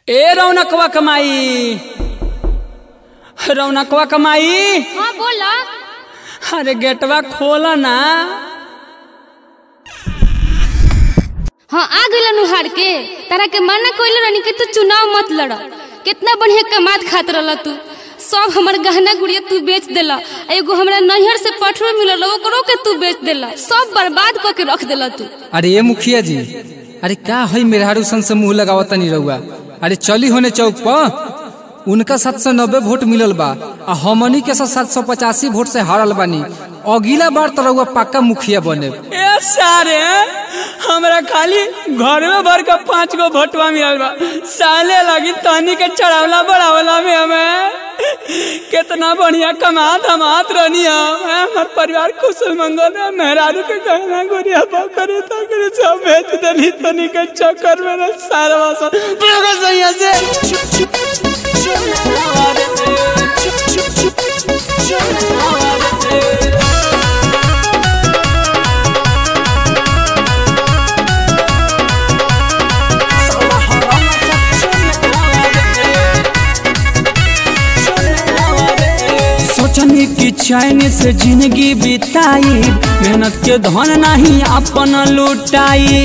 ए रौनकवा कमाई रौनकवा कमाई हाँ बोला अरे गेटवा खोला ना हाँ आ गइल नुहार के तारा के मना कइले रहनी कि तू चुनाव मत लड़ कितना बढ़िया कमात खात रहल तू सब हमर गहना गुड़िया तू बेच देला आ एगो हमरा नैहर से पठरो मिलल ओकरो के तू बेच देला सब बर्बाद क के रख देला तू अरे ये मुखिया जी अरे का है मेहरारू सन से मुंह लगावत नहीं रहुआ अरे चली होने चौक पर उनका सात सौ नब्बे वोट मिलल बा आ हमनी के सात सौ पचासी वोट से हारल बानी अगला बार तो रहुआ पक्का मुखिया बने ए सारे हमरा खाली घर में भर के पांच गो भोटवा मिलल बा साले लगी तनी के चढ़ावला बढ़ावला में हमें कितना बढ़िया कमात हमात रहनी हम हैं, हमार परिवार कुशल मंगल है मेहरारू के गहना गोरिया बकरे तकरे सब बेच देली तनी के चक्कर में ना सारा सब पूरा सही से सोचनी की चैन से जिंदगी बिताई मेहनत के धन नहीं अपन लुटाई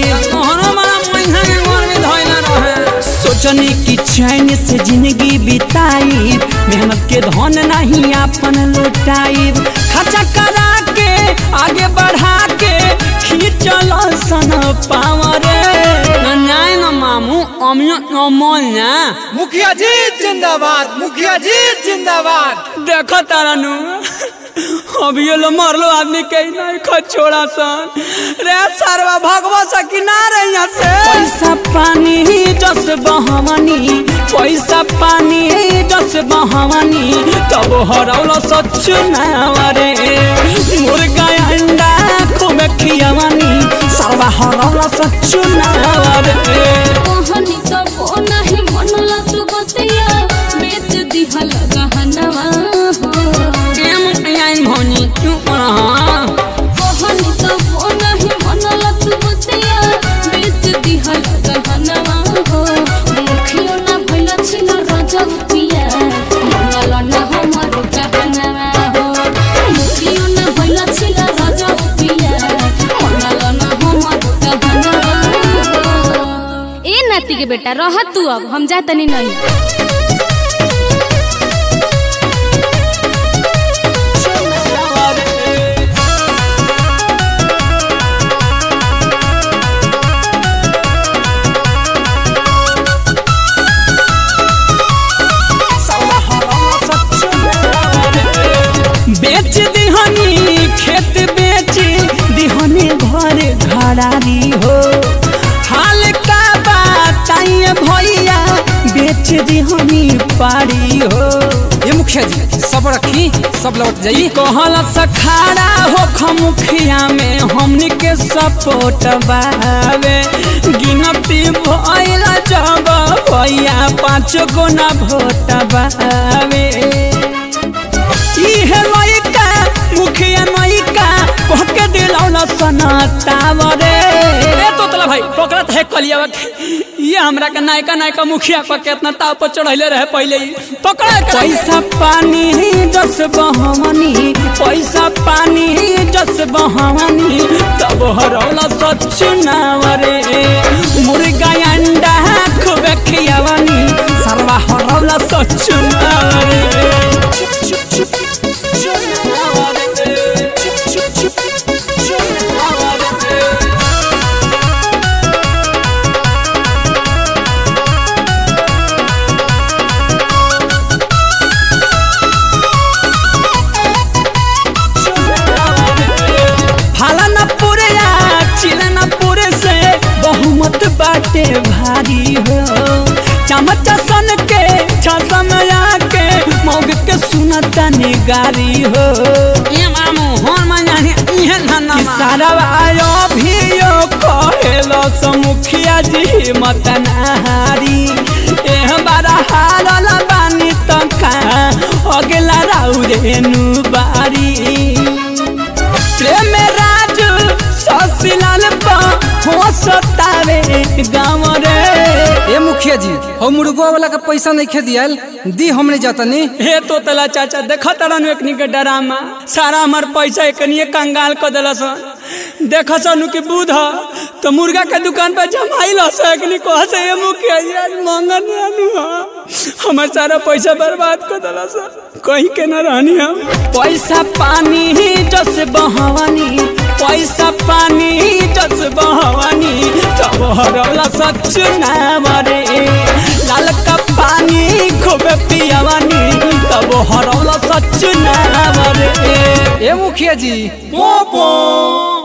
सोचनी की चैन से जिंदगी बिताई मेहनत के धन नहीं अपन लुटाई खर्चा करा के आगे बढ़ा के खींचल सन पावरे न्याय न मामू अमियो अमोल ना मुखिया जी जिंदाबाद मुखिया जी जिंदाबाद देखो तारा नु अभी ये लो मरलो आदमी के ही नहीं खो छोड़ा सन रे सरवा भगवा सकी ना रे यहाँ से पैसा पानी जस बहवानी पैसा पानी जस बहवानी तब हरौलो सच ना रे मुर्गा अंडा खूब खियावानी सरवा हरौलो सच ना रे कहनी तो वो नहीं मनला तू बतिया बेच दिहल गहनवा हो केम आइन भनी क्यों रहा कहनी तो वो नहीं मनला तू बतिया बेच दिहल गहनवा हो मुखियो ना भइल छिन रजब पिया मनला ना हमर गहनवा हो मुखियो ना भइल छिन रजब पिया मनला ना हमर गहनवा हो ए नाती के बेटा रह तू अब हम जा तनी नहीं बेच दिहनी खेत बेच दिहनी घर घरारी हो हाल का बताइए भैया बेच दिहनी पारी हो ये मुखिया जी सब रखी सब लौट जाई कहल सखाड़ा हो खमुखिया में हमनी के सपोर्ट बावे गिनती भइल जब भैया पाँच गो ना भोट बावे इहे लइका मुखिया लइका कह के दिलौला सनातावरे ए तोतला भाई पकड़त है कलियावा के ये हमरा के नायका नायका मुखिया पर केतना ताव पर चढ़ैले रहे पहले ही पकड़ा के पैसा पानी जस बहवानी पैसा पानी जस बहवानी तब हरौला सच नावरे मुर्गा अंडा खूब खियावानी सरवा हरौला सच नावरे फाला न पूरे या चिला न पूरे से बहुमत बाटे भारी हो चमच सन के छसम के मौग के सुनता निगारी हो ये मामू होन मजाने इहे धन्ना सारा आयो भी यो कहेलो समुखिया जी मत नहारी एह बारा हारल बानी तका अगला राउरे नु बारी प्रेम राज ससिलाल पा हो सतावे गाँव रे ये मुखिया मुखिया जी हम मुर्गो वाला के पैसा नहीं खे दियाल दी हमने जातनी हे तो तला चाचा देख तरन एकनी के डरामा सारा हमार पैसा एकनी कंगाल क देलस देख सनु कि बूध तो मुर्गा के दुकान पर जमाइल हस एकनी कह से ये मुखिया जी आज मंगन रहनु हमार सारा पैसा बर्बाद कर देलस कहीं के न रहनी हम पैसा पानी जस बहवानी पैसा पानी जस बहवानी तब हरला सच नाम रे लाल का पानी खूब पियावानी तब हरला सच नाम रे ए मुखिया जी पोपो